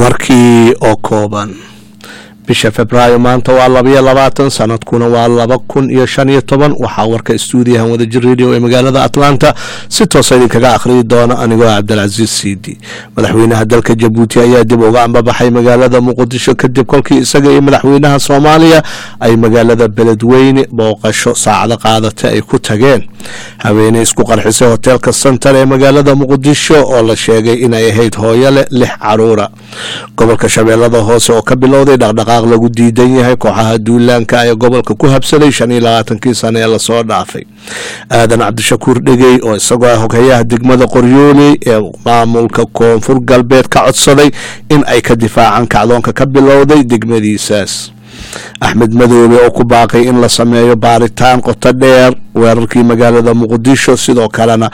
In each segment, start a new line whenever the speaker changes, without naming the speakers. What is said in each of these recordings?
warkii oo kooban bisha februaayo maanta waa labayo labaatan sanadkuna waa laba kun iyo shan iyo toban waxaa warka stuudiyahan wadajir radio ee magaalada atlanta si toosa idinkaga akhriyi doona anigoo cabdilcasiis siidi madaxweynaha dalka jabuuti ayaa dib uga ambabaxay magaalada muqdisho kadib kolkii isaga iyo madaxweynaha soomaaliya ay magaalada beledweyne booqasho saacado qaadata ay ku tageen haweeney isku qarxisay hoteelka sentar ee magaalada muqdisho oo la sheegay inay ahayd hooyo leh lix caruura gobolka shabeellada hoose oo ka bilowday dhaqdhaqaaq lagu diidan yahay kooxaha duulaanka ee gobolka ku habsaday shan iyo labaatankii sano ee lasoo dhaafay aadan cabdishakuur dhegey oo isagoo ah hogayaha degmada qoryooley ee maamulka koonfur galbeed ka codsaday in ay ka difaacaan kacdoonka ka bilowday degmadiisaas axmed madoobe oo ku baaqay in la sameeyo baaritaan qoto dheer weerarkii magaalada muqdisho sidoo kalena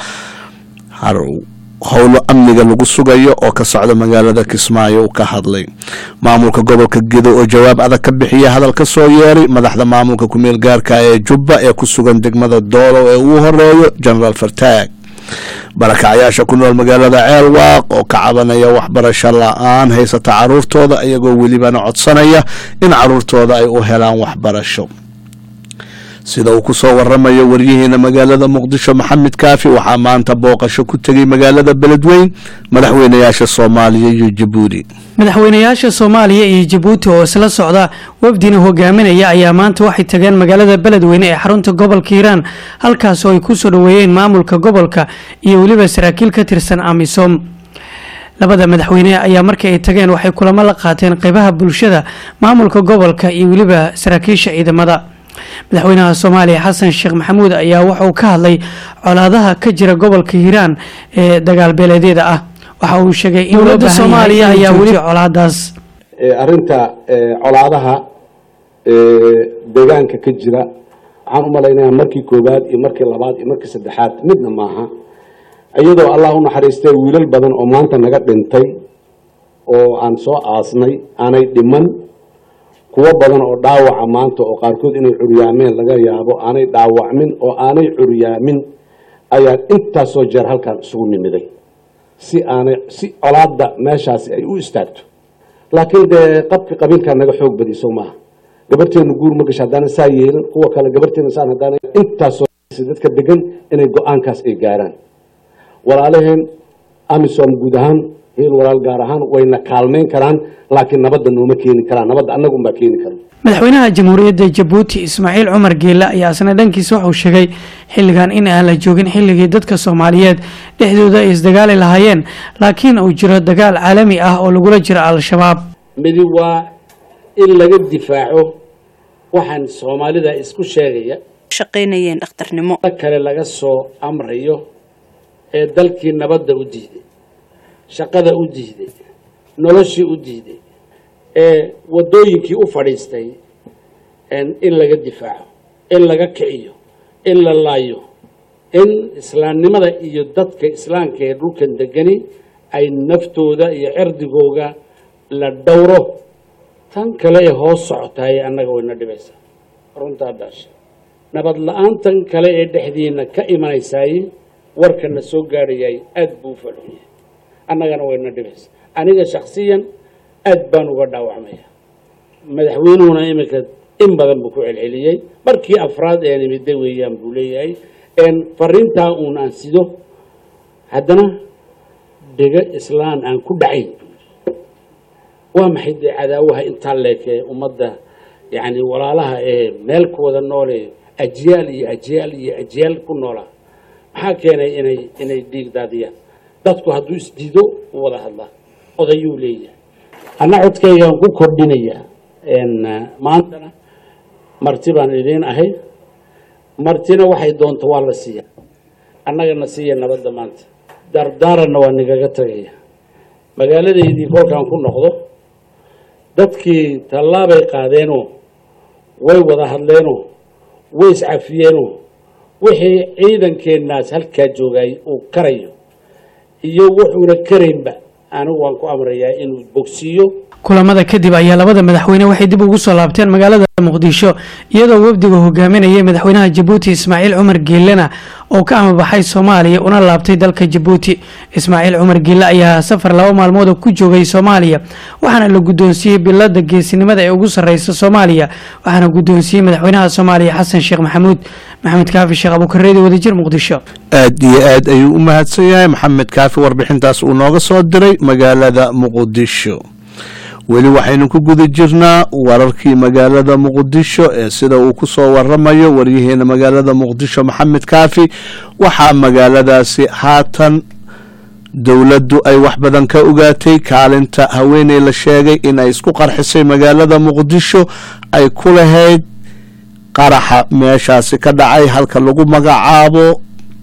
howlo amniga lagu sugayo oo ka socda magaalada kismaayo uu ka hadlay maamulka gobolka gedo oo jawaab adag ka bixiya hadal ka soo yeeray madaxda maamulka kumeel gaarka ee jubba ee ku sugan degmada doolow ee ugu horeeyo genaraal fartaag barakacyaasha ku nool magaalada ceelwaaq oo ka cabanaya waxbarasho la-aan haysata caruurtooda iyagoo welibana codsanaya in caruurtooda ay u helaan waxbarasho sida uu ku soo waramayo waryaheena magaalada muqdisho maxamed kaafi waxaa maanta booqasho ku tegay magaalada beledweyn madaxweynayaasha soomaaliya iyo jabuuti
madaxweynayaasha soomaaliya iyo jabuuti oo isla socda wafdina hogaaminaya ayaa maanta waxay tageen magaalada beledweyne ee xarunta gobolka hiiraan halkaas oo ay ku soo dhoweeyeen maamulka gobolka iyo weliba saraakiil ka tirsan amisom labada madaxweyne ayaa markii ay tageen waxay kulamo la qaateen qeybaha bulshada maamulka gobolka iyo weliba saraakiisha ciidamada madaxweynaha soomaaliya xasan sheekh maxamuud ayaa wuxauu ka hadlay colaadaha ka jira gobolka hiiraan ee dagaalbeeleedyada ah waxa uu sheegay in dowladda soomaaliya ayaa weli colaadaas
arrinta colaadaha deegaanka ka jira waxaan u malaynayaa markii koowaad iyo markii labaad iyo markii saddexaad midna maaha iyadoo allah u naxariistay wiilal badan oo maanta naga dhintay oo aan soo aasnay aanay dhiman kuwo badan oo dhaawaca maanta oo qaarkood inay curyaameen laga yaabo aanay dhaawacmin oo aanay curyaamin ayaan intaasoo jeer halkan isugu nimiday si aanay si colaadda meeshaasi ay u istaagto laakiin dee qabki qabiilkaa naga xoog badiso maaha gabarteenu guur ma gasha haddana saa yeelan kuwa kale gabarteena saan haddana intaasoo dadka degan inay go-aankaas ay gaaraan walaalaheen amisom guud ahaan hiil walaal gaar ahaan wayna kaalmeyn karaan laakiin nabadda nooma keeni karaan nabadda annaga unbaa keeni kara
madaxweynaha jamhuuriyadda jabuuti ismaaciil cumar geela ayaa isna dhankiisa wuxuu sheegay xilligan in aan la joogin xilligii dadka soomaaliyeed dhexdooda ay isdagaali lahaayeen laakiin uu jiro dagaal caalami ah oo lagula jiro al-shabaab
midi waa in laga difaaco waxaan soomaalida isku sheegaya
shaqaynayeen dhakhtarnimo
kale laga soo amrayo ee dalkii nabadda u diiday shaqada u diiday noloshii u diiday ee waddooyinkii u fadhiistay in laga difaaco in laga kiciyo in la laayo in islaamnimada iyo dadka islaamka ee dhulkan degani ay naftooda iyo cirdigooga la dhowro tan kale ee hoos socotaay annaga wayna dhibaysaa runtaa daasha nabad la-aantan kale ee dhexdiina ka imanaysaay warkana soo gaadhayay aada buu u falxunyay annagana wayna dhibaysa aniga shaksiyan aad baan uga dhaawacmaya madaxweynuhuna iminka in badan buu ku celceliyey markii afraad ee nimide weeyaan buu leeyahay fariintaa uun aan sido haddana dhego islaan aan ku dhacayn waa maxay dee cadaawaha intaa leekee ummadda yacni walaalaha ee meel ku wada noole ajyaal iyo ajyaal iyo ajyaal ku noolaa maxaa keenay inay inay dhiig daadiyaan dadku hadduu isdiido u wada hadlaa odayuu leeyahay anna codkaygaan ku kordhinayaa maantana marti baan idiin ahay martina waxay doonto waa la siiyaa annagana siiya nabadda maanta dardaaranna waa nigaga tagaya magaaladaydii kolkaan ku noqdo dadkii tallaabay qaadeenoo way wada hadleenoo way iscafiyeenoo wixii ciidankeennaas halkaa joogay uu karayo iyo wuxuuna karaynba anigu waan ku amrayaa inuu bogsiiyo
kulamada kadib ayaa labada madaxweyne waxay dib ugu soo laabteen magaalada muqdisho iyadoo wafdiga hogaaminayay madaxweynaha jabuuti ismaaciil cumar geelena oo ka amabaxay soomaaliya una laabtay dalka jabuuti ismaaciil cumar geele ayaa safar laba maalmood ku joogay soomaaliya waxaana la guddoonsiiyey bilada geesinimada ee ugu sarreysa soomaaliya waxaana guddoonsiiyey madaxweynaha soomaaliya xasan sheekh maxamuud maxamed kaafi sheekh abukareedi wadajir muqdisho
aad iyo aad ayuu u mahadsan yahay maxamed kaafi warbixintaas uu nooga soo diray magaalada muqdisho weli waxaynu ku guda jirnaa wararkii magaalada muqdisho ee sida uu ku soo waramayo waryaheena magaalada muqdisho maxamed kaafi waxaa magaaladaasi haatan dowladdu ay wax badan ka ogaatay kaalinta haweeney la sheegay in ay isku qarxisay magaalada muqdisho ay ku lahayd qaraxa meeshaasi ka dhacay halka lagu magacaabo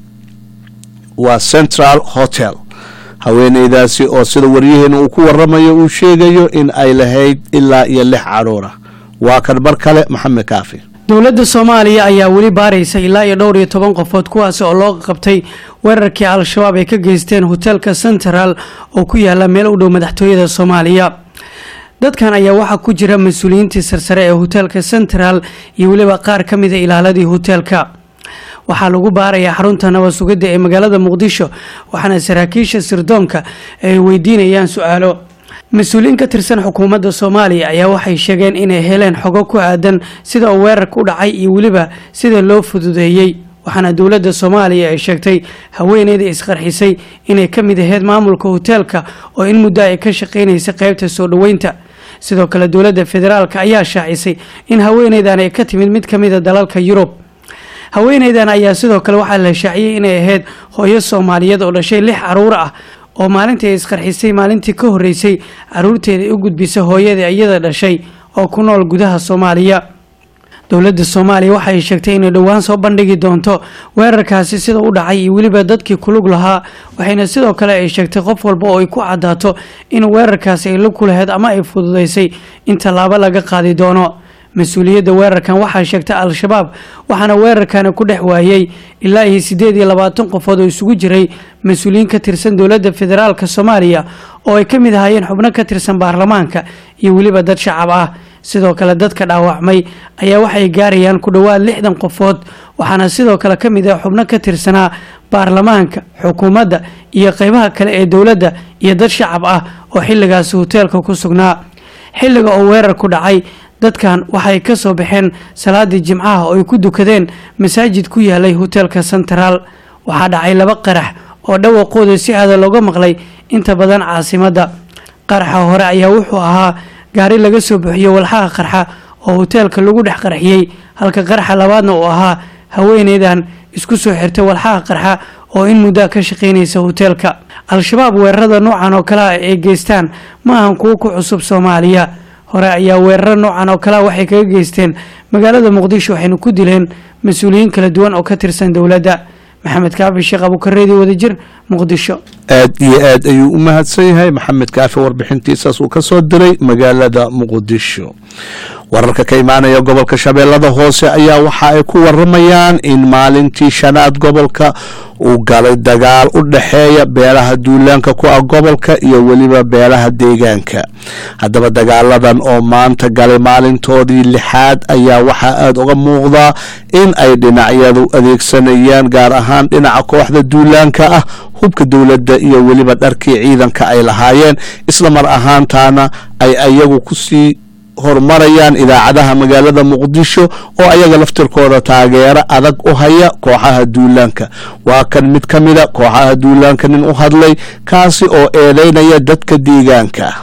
waa central hotel haweeneydaasi oo sida waryaheena uu ku waramayo uu sheegayo in ay lahayd ilaa iyo lix caruura waa kan bar kale maxamed kaafi
dowladda soomaaliya ayaa weli baaraysa ilaa iyo dhowr iyo toban qofood kuwaasi oo loo qabtay weerarkii al-shabaab ay ka geysteen hoteelka central oo ku yaala meel u dhow madaxtooyada soomaaliya dadkan ayaa waxaa ku jira mas-uuliyiintii sarsare ee hoteelka central iyo weliba qaar ka mida ilaaladii hoteelka waxaa lagu baarayaa xarunta nabad sugidda ee magaalada muqdisho waxaana saraakiisha sirdoonka ay weydiinayaan su-aalo mas-uuliyiin ka tirsan xukuumadda soomaaliya ayaa waxay sheegeen inay heleen xogo ku aadan sida uu weerarka u dhacay iyo weliba sida loo fududeeyey waxaana dowladda soomaaliya ay sheegtay haweeneyda isqarxisay inay ka mid aheyd maamulka hoteelka oo in muddo ay ka shaqaynaysa qeybta soo dhoweynta sidoo kale dowladda federaalk ayaa shaacisay in haweeneydan ay ka timid mid ka mida dalalka yurub haweeneydan ayaa sidoo kale waxaa la shaaciyey inay ahayd hooyo soomaaliyeed oo dhashay lix caruur ah oo maalintii ay isqarxisay maalintii ka horreysay caruurteeda ay u gudbisay hooyadii iyada dhashay oo ku nool gudaha soomaaliya dowladda soomaaliya waxa ay sheegtay inay dhowaan soo bandhigi doonto weerarkaasi sida u dhacay iyo weliba dadkii kulug lahaa waxayna sidoo kale ay sheegtay qof walba oo ay ku cadaato in weerarkaasi ay la kulaheyd ama ay fududaysay in tallaabo laga qaadi doono mas-uuliyadda weerarkan waxaa sheegtay al-shabaab waxaana weerarkani ku dhex waayey ilaa iyo siddeed iyo labaatan qofood oo isugu jiray mas-uuliyiin ka tirsan dowladda federaalk soomaaliya oo ay ka mid ahaayeen xubno ka tirsan baarlamaanka iyo weliba dad shacab ah sidoo kale dadka dhaawacmay ayaa waxay gaarayaan ku dhowaad lixdan qofood waxaana sidoo kale ka mid ah xubno ka tirsanaa baarlamaanka xukuumadda iyo qeybaha kale ee dowladda iyo dad shacab ah oo xilligaasi hoteelka ku sugnaa xilliga oo weerar ku dhacay dadkan waxay ka soo baxeen salaadii jimcaha oo ay ku dukadeen masaajid ku yaalay hoteelka central waxaa dhacay laba qarax oo dhawaqooda si aada looga maqlay inta badan caasimadda qaraxa hore ayaa wuxuu ahaa gaari laga soo buxiyo walxaha qarxa oo hoteelka lagu dhex qarxiyey halka qaraxa labaadna uu ahaa haweeneydan isku soo xirtay walxaha qarxa oo in muddaa ka shaqaynaysa hoteelka al-shabaab weerarada noocan oo kale ah ay geystaan ma ahan kuwo ku cusub soomaaliya hore ayaa weeraro noocan oo kalea waxay kaga geysteen magaalada muqdisho waxayna ku dileen mas-uuliyiin kala duwan oo ka tirsan dowladda maxamed kaafi sheekh abukareedi wadajir muqdisho
aad iyo aad ayuu u mahadsan yahay maxamed kaafi warbixintiisaas uu ka soo diray magaalada muqdisho wararka ka imaanaya gobolka shabeellada hoose ayaa waxa ay ku waramayaan in maalintii shanaad gobolka uu galay dagaal u dhexeeya beelaha duulaanka ku ah gobolka iyo weliba beelaha deegaanka haddaba dagaaladan oo maanta galay maalintoodii lixaad ayaa waxaa aada uga muuqdaa in ay dhinacyadu adeegsanayaan gaar ahaan dhinaca kooxda duulaanka ah hubka dowladda iyo weliba dharkii ciidanka ay lahaayeen isla mar ahaantaana ay ayagu kusii horumarayaan idaacadaha magaalada muqdisho oo ayaga laftirkooda taageero adag u haya kooxaha duulaanka waa kan mid ka mida kooxaha duulaanka nin u hadlay kaasi oo eedeynaya dadka deegaanka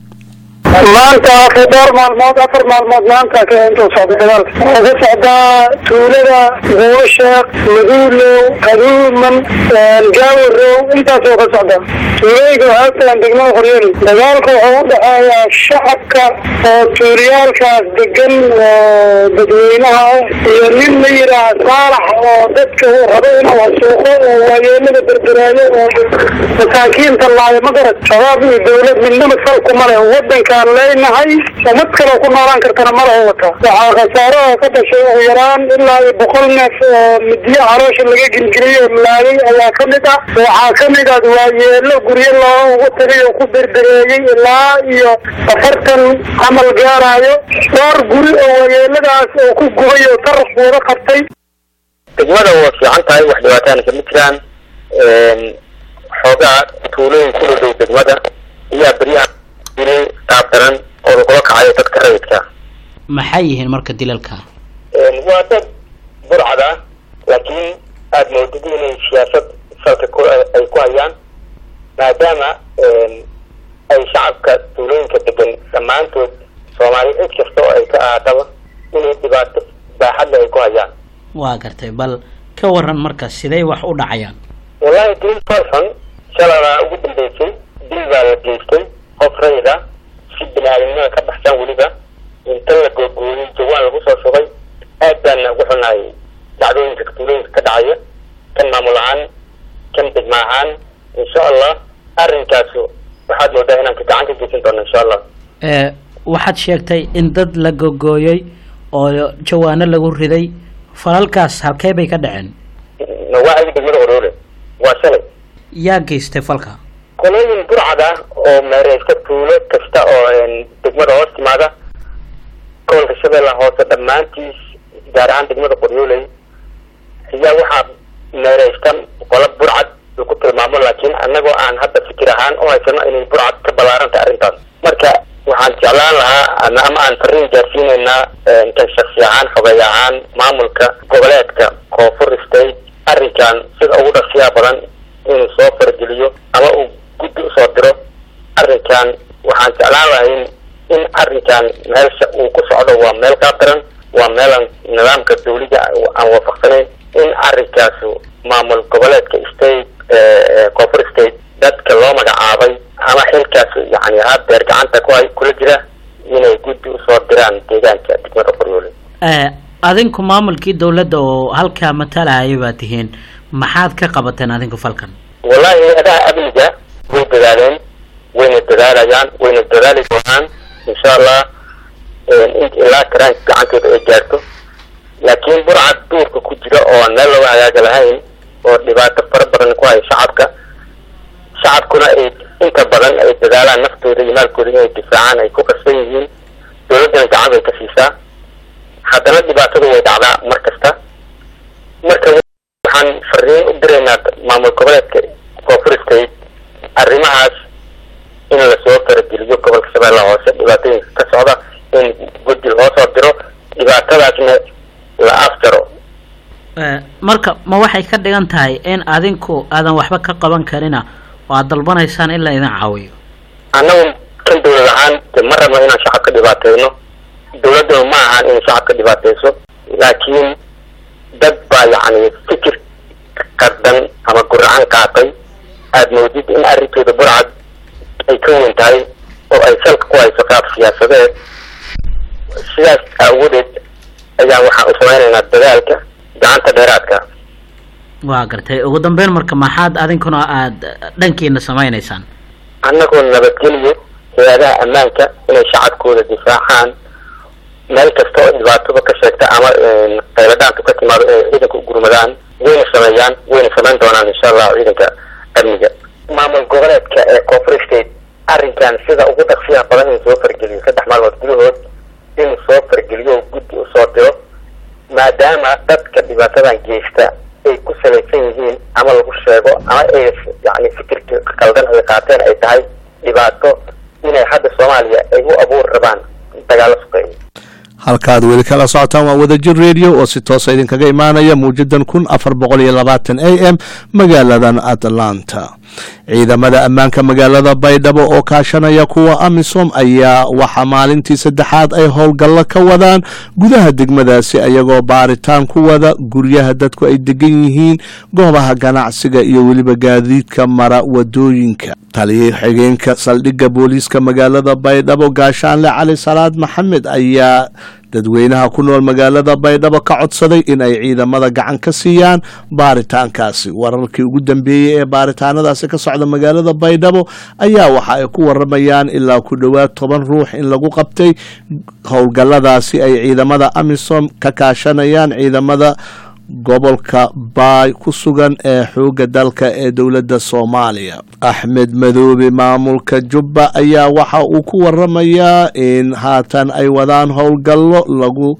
maanta afar dhowr maalmood afar maalmood maanta intuu socday dagaalka wuxuu ka socdaa tuulada buulasheekh maduulow qaduuman gaawarow intaasoo ka socda tuulooyinka waxaa tagan degmada qoryooli dagaalku wuxuu u dhexeeyaa shacabka oo tuuliyaalkaas degan oo dadweynaha ah iyo nin la yidhaah saalax oo dadka uu rabo inuu hasuuqo oo waayeelada berberaayo oo masaakiinta laayo ma garad shabaab iyo dowlad midnaba salkuma leh wadanka ayaan leenahay ummad kaloo ku noolaan kartana ma laha wata waxaa khasaaraha ka dhashay ugu yaraan ilaa iyo boqol neef oo midiyo caloosha laga gelgeliyey oo laayay ayaa ka mid ah waxaa ka mid ah waayeelo guryo loo ugu tagay oo ku berbereeyey ilaa iyo afartan camal gaaraayo dhowr guri oo waayeeladaas oo ku gubay oo taraf wada qabtay
degmada waa fiican tahay wax dhibaataana kama jiraan xoogaa tuulooyin ku dhow degmada ayaa beryaha dilay qaab daran oo lagula kacayo dadka rayidka
maxay yihiin marka dilalka
waa dad burcad ah laakiin aada moodid inay siyaasad salka ku ay ku hayaan maadaama ay shacabka tuulooyinka degan dhammaantood soomaali cid kasta oo ay ka ahaataba inay dhibaato baaxadle ay ku hayaan
waa gartay bal ka waran marka sidee wax u dhacayaan
wallahi dil farxun shalabaa ugu dambeysay dil baa la geystay qof rayid ah si bini aadamnimada ka baxsan weliba inta la googooyey jawaan lagu soo shubay aad baana ugu xunahay dacdooyinka tuulooyinka ka dhacaya kan maamul ahaan kan degma ahaan insha allah arrinkaasu waxaad moodaa inaan ka gacan ka geysan doono insha allah
waxaad sheegtay in dad la gogooyey oo jawaano lagu riday falalkaas halkee bay ka dhaceen
nawaaciga degmada oroole waa shalay
yaa geystay falka
kolooyin burcad ah oo meereysta tuulo kasta oo degmada hoos timaada gobolka shabeella hoose dhammaantiis gaar ahaan degmada qoryooley ayaa waxaa meereysta qola burcad uu ku tilmaamo laakiin annagoo aan hadda fikir ahaan u haysano inay burcad ka ballaarantay arrintaas marka waxaan jeclaan lahaa ama aan fariin gaarsiinaynaa kan shaksi ahaan xogeey ahaan maamulka goboleedka koonfur state arrinkan sida ugu dhaqsiyaa badan inuu soo fargeliyo ama uu guddi usoo diro arrinkan waxaan jeclaan lahayn in arrinkan meelsha uu ku socdo waa meel qaabdaran waa meelaan nidaamka dawliga aan waafaqsanayn in arrinkaasu maamul goboleedka state koonfur state dadka loo magacaabay ama xilkaas yani hadeer gacanta ku hay kula jira inay guddi usoo diraan deegaanka degmada qoryoole
adinku maamulkii dawladda oo halkaa matalaya baa tihiin maxaad ka qabateen adinku falkan
wallahi hay-adaha amniga way dadaaleen wayna dadaalayaan wayna dadaali doonaan insha allah in ilaa karaanka gacantooda ay gaarto laakiin burcad duurka ku jira oo meel looga hagaaga lahayn oo dhibaato fara badan ku haya shacabka shacabkuna ay inta badan ay dadaalaan naftooda iyo maalkooda inay difaacaan ay ku qasban yihiin dawladdana gacan bay ka siisaa haddana dhibaatadu way dhacdaa mar kasta marka waxaan fariin u diraynaa maamul goboleedka koonfur state arrimahaas in lasoo farageliyo gobolka shabeellaha hoose dhibaatooyinka ka socda in guddi loo soo diro dhibaatadaasna la afjaro
marka ma waxay ka dhigan tahay in adinku aadan waxba ka qaban karina oo aad dalbanaysaan in la idin caawiyo
annagu kan dawlad ahaan de ma rabno inaan shacabka dhibaateyno dawladduna ma ahaan inay shacabka dhibaateyso laakiin dad baa yacni fikir qardan ama guracan qaatay aada moodid in arrintooda burcad ay ka weyn tahay oo ay salka ku hayso qaab siyaasadeed sidaas aawadeed ayaan waxaan u samaynaynaa dadaalka gacanta dheeraadka
waa gartay ugu dambeyn marka maxaad adinkuna aada dhankiina samaynaysaan
annagoo nabadgeliyo hay-adaha ammaanka inay shacabkooda difaacaan meel kasta oo dhibaatada ka sheegta ama qayladhaantu ka timaado inay ciidanka u gurmadaan wayna sameeyaan wayna samayn doonaan insha allah ciidanka amniga maamul goboleedka ee koonfur state arrinkan sida ugu dhaqsiyaha badan inuu soo fargeliyo saddex maalmood gudahood inuu soo fargeliyo oo guddi usoo diro maadaama dadka dhibaatadan geysta ay ku salaysan yihiin ama lagu sheego ama ay yani fikirka qaldan ay qaateen ay tahay dhibaato inay hadda soomaaliya ay u abuuri rabaan dagaalo suqeeya
halkaad weli kala socotaan waa wadajir radio oo si toosa idinkaga imaanaya muujadan kun afar boqol iyo labaatan a m magaaladan atlanta ciidamada ammaanka magaalada baydhabo oo kaashanaya kuwa amisom ayaa waxaa maalintii saddexaad ay howlgallo ka wadaan gudaha degmadaasi ayagoo baaritaan ku wada guryaha dadku ay degan yihiin goobaha ganacsiga iyo weliba gaadiidka mara wadooyinka taliya xigeenka saldhigga booliiska magaalada baydhabo gaashaanle cali salaad maxamed ayaa dadweynaha ku nool magaalada baydhabo ka codsaday in ay ciidamada gacan ka siiyaan baaritaankaasi wararkii ugu dambeeyey ee baaritaanadaasi ka socda magaalada baydhabo ayaa waxa ay ku waramayaan ilaa ku dhowaad toban ruux in lagu qabtay howlgalladaasi ay ciidamada amisom ka kaashanayaan ciidamada gobolka baay ku sugan ee xoogga dalka ee dowladda soomaaliya axmed madoobe maamulka jubba ayaa waxa uu ku waramayaa in haatan ay wadaan howlgallo lagu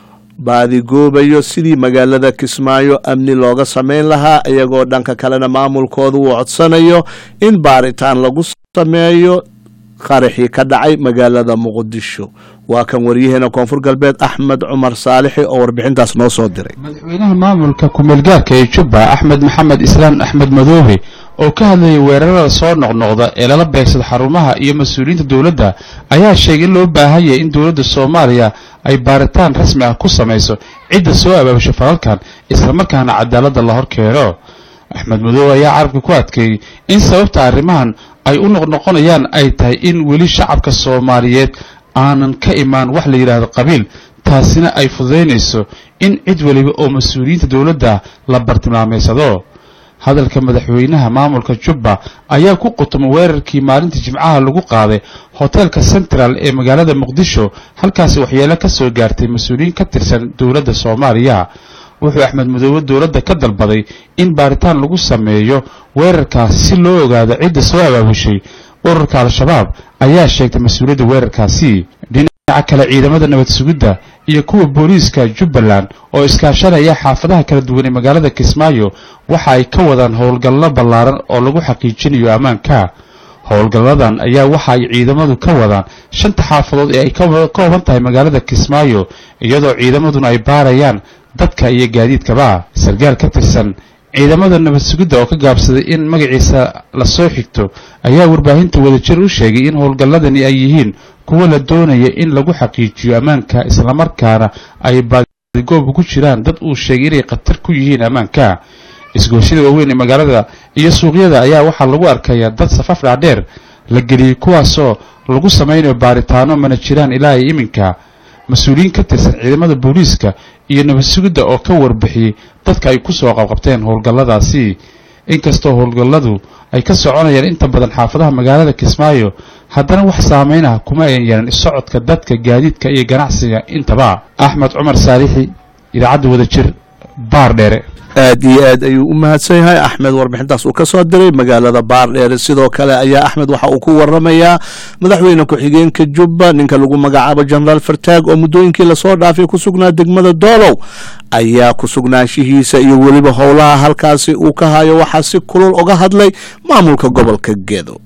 baadigoobayo sidii magaalada kismaayo amni looga sameyn lahaa iyagoo dhanka kalena maamulkooda uu codsanayo in baaritaan lagu sameeyo qaraxii ka dhacay magaalada muqdisho waa kan waryaheena koonfur galbeed axmed cumar saalixi oo warbixintaas noo soo diray
madaxweynaha maamulka ku-meelgaarka ee jubba axmed maxamed islaan axmed madoobe oo ka hadlayay weerarada soo noqnoqda ee lala beegsada xarumaha iyo mas-uuliyiinta dowladda ayaa sheegay in loo baahan yahay in dowladda soomaaliya ay baaritaan rasmi ah ku samayso cidda soo abaabasho falalkan islamarkaana cadaaladda la hor keeno axmed madoobe ayaa carabka ku adkeeyey in sababta arrimahan ay u noqnoqonayaan ay tahay in weli shacabka soomaaliyeed aanan ka imaan wax la yidhaahdo qabiil taasina ay fududaynayso in cid weliba oo mas-uuliyiinta dowladda la bartilmaameysado hadalka madaxweynaha maamulka jubba ayaa ku qutuma weerarkii maalintii jimcaha lagu qaaday hoteelka central ee magaalada muqdisho halkaasi waxyeelo ka soo gaartay mas-uuliyiin ka tirsan dowladda soomaaliya wuxuu axmed madoobe dowladda ka dalbaday in baaritaan lagu sameeyo weerarkaasi si loo ogaado cidda soo abaabushay ururka al-shabaab ayaa sheegtay mas-uuliyadda weerarkaasi dhinaca kale ciidamada nabad sugidda iyo kuwa booliiska jubbaland oo iskaashanaya xaafadaha kala duwan ee magaalada kismaayo waxa ay ka wadaan howlgallo ballaaran oo lagu xaqiijinayo ammaanka howlgalladan ayaa waxa ay ciidamadu ka wadaan shanta xaafadood ee ay ka kooban tahay magaalada kismaayo iyadoo ciidamaduna ay baarayaan dadka iyo gaadiidkaba sarkaal ka tirsan ciidamada nabad sugidda oo ka gaabsaday in magaciisa lasoo xigto ayaa warbaahinta wadajir u sheegay in howlgalladani ay yihiin kuwo la doonaya in lagu xaqiijiyo ammaanka islamarkaana ay baadigoob ugu jiraan dad uu sheegay inay khatar ku yihiin ammaanka isgoosyada waaweyn ee magaalada iyo suuqyada ayaa waxaa lagu arkayaa dad safaf dhaadheer la geliyey kuwaasoo lagu samaynayo baaritaano mana jiraan ilaa ay iminka mas-uuliyiin ka tirsan ciidamada booliiska iyo nabad sugidda oo ka warbixiyey dadka ay ku soo qabqabteen howlgalladaasi inkastoo howlgalladu ay ka soconayaan inta badan xaafadaha magaalada kismaayo haddana wax saameyn ah kuma ayan yeelan socodka dadka gaadiidka iyo ganacsiga intaba axmed cumar saalixi idaacadda wadajir baar dheere
aad iyo aad ayuu u mahadsan yahay axmed warbixintaas uu ka soo diray magaalada baardheere sidoo kale ayaa axmed waxa uu ku waramayaa madaxweyne ku-xigeenka jubba ninka lagu magacaabo jenaraal fartaag oo muddooyinkii lasoo dhaafay ku sugnaa degmada doolow ayaa ku sugnaanshihiisa iyo weliba howlaha halkaasi uu ka hayo waxaa si kulul uga hadlay maamulka gobolka gedo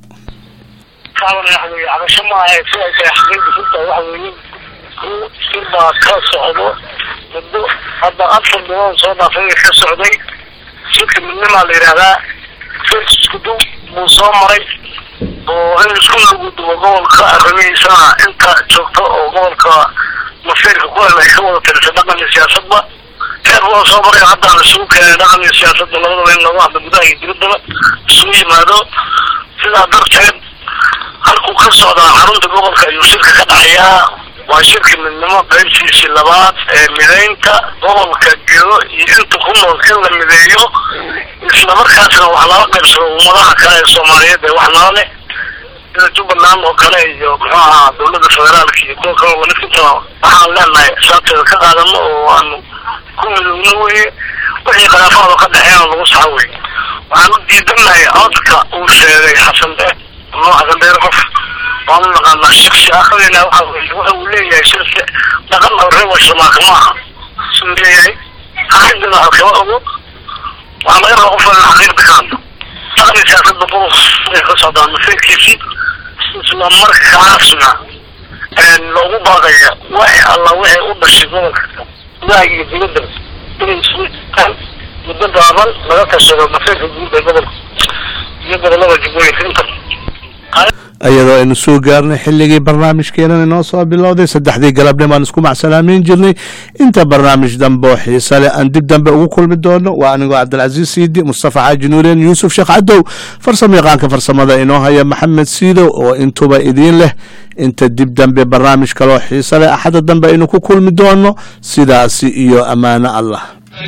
cabasho maaha si ay tahay xaqiiqda runta waxa weeye sibaa ka socdo muddo hadda afar bilood soo dhaafay ka socday shirka midnimaa la yidhaahdaa fers isku dub buu soo maray oo in isku lagu dubo gobolka arrimihiisana inta joogto oo gobolka masiirka ku hel ay ka wada tirisa dhaqan iyo siyaasadba heer waa soo maray hadda la isugu keenay dhaqan iyo siyaasadda labadaba in lagu hadlo gudaha iyo dibaddaba isugu yimaado sidaa darteed halkuu ka socdaa xarunta gobolka ayuu shirka ka dhacayaa waa shirka midnimo qaybtiisii labaad ee mideynta gobolka gedo iyo inta ku nool in la mideeyo islamarkaasna wax lala qaybsado ummadaha kale ee soomaaliyeed ee wax nala leh sida jubbaland oo kale iyo muxuu ahaa dowladda federaalka iyo kuwa kale walifintana waxaan leenahay saabteeda ka qaadano oo aanu ku midowno weye wixii khilaafaad oo ka dhexeena lagu saxo weye waxaan u diidanahay codka uu sheegay xasan dheer noo xasan dheer qof waan u naqaanaa shaksi akhrina waxa weye waxa uu leeyahay shaksi dhaqan oo reer washamaaka ma aha siduu leeyahay xaqiiqdana halkama ogo waxaa laga rabaa qof in xaqiiqda ka hadlo dhaqan iyo siyaasadda qurus ay ka socdaan masiirkiisii isla markaasna loogu baaqaya waxay alla waxay u dhashay gobolka gudaha iyo dibadda inay isugu jirtaan muddo gaaban laga tashado masiirka guud ee gobolka iyo gobolada jubbooyinka inta
iyadoo aynu soo gaarnay xilligii barnaamijkeenan inoo soo bilowday saddexdii galabnimo aan isku macsalaameyn jirnay inta barnaamij dambe oo xiise leh aan dib dambe ugu kulmi doono waa anigoo cabdilcasiis siidi mustafa xaaji nuureen yuusuf sheekh cadow farsamo yaqaanka farsamada inoo haya maxamed siidow oo intuba idiin leh inta dib dambe barnaamij kaloo xiise leh axadda dambe aynu ku kulmi doono sidaasi iyo ammaano allah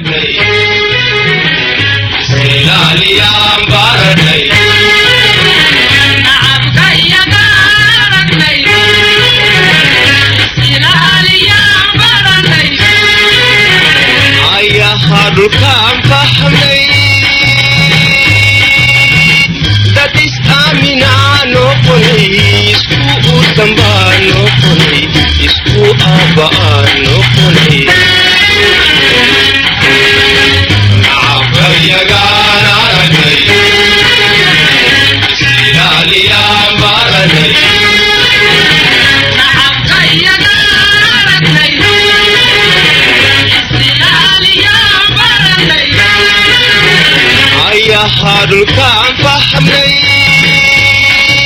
dhulkaan fahmay dad is-aaminaa noqonay isku u dambaa noqonay isku aabba'aa noqonay nacabkayagaan aragnay isilaaliyaan baranay ayahaa dhulkaan fahmay